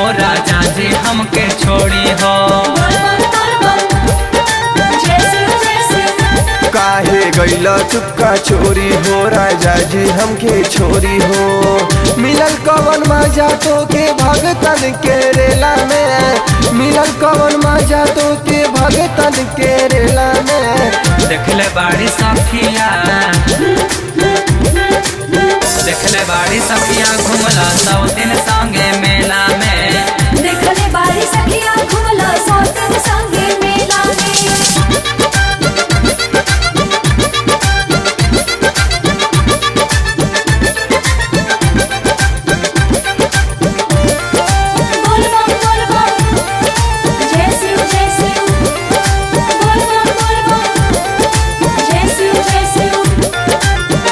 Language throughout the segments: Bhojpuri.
राजा जी हमके छोड़ी हो काहे गैला चुपका छोरी हो राजा जी हमके छोरी हो मिलल कवन मजा तो के भगतन के रेला में मिलल कवन मजा तो के भगतन के रेला में देखले बाड़ी सखिया देखले बाड़ी सखिया घुमला सौ दिन संगे मेला में देखले बारी सखिया घुमला सौतन संगे मेला में बोल बम बोल बम जय शिव जय शिव बोल बम बोल बम जय शिव जय शिव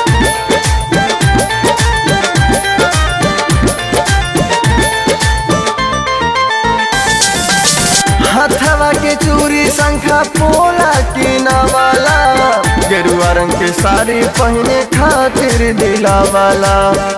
हथवा के चूरी शंखा पोला की नवाला गेरुआ रंग के साड़ी पहने खातिर दिला वाला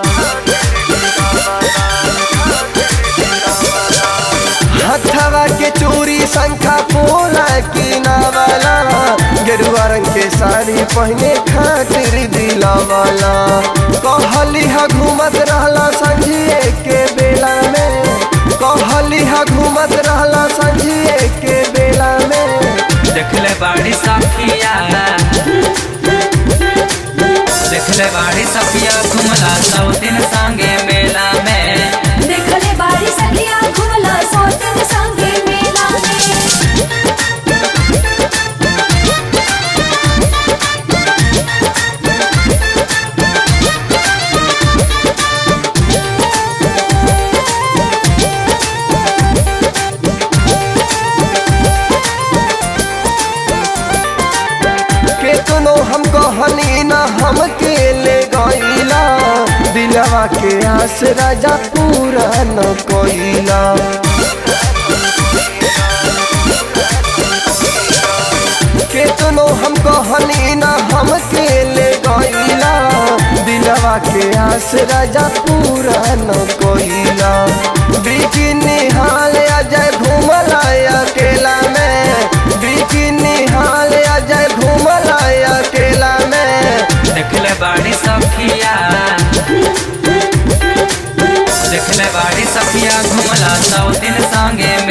हथवा के चूरी शंखा पोला की नवाला गेरुआ रंग के साड़ी पहने खातिर दिला वाला कहली हा घूमत रहला संझिए के बेला में कहली हा घूमत रहला संझिए के बेला में देखले बाड़ी सखिया देखले बाड़ी सखिया घुमला सौ दिन संगे मेला में देखले बारी सखिया घुमला सौतन संगे मेला में केतनो हम कहनी न हमके ले गईला दिलवा के आस राजा पूरा न कोइला केतनो हम कहनी न हमके ले गईला दिलवा के आस राजा पूरा न कोइला बिकी निहाल अजय घूमला अकेला में बिकी निहाल अजय घूमला अकेला में देखले बाड़ी सखिया देखले बाड़ी सखिया घुमला सौ दिन संगे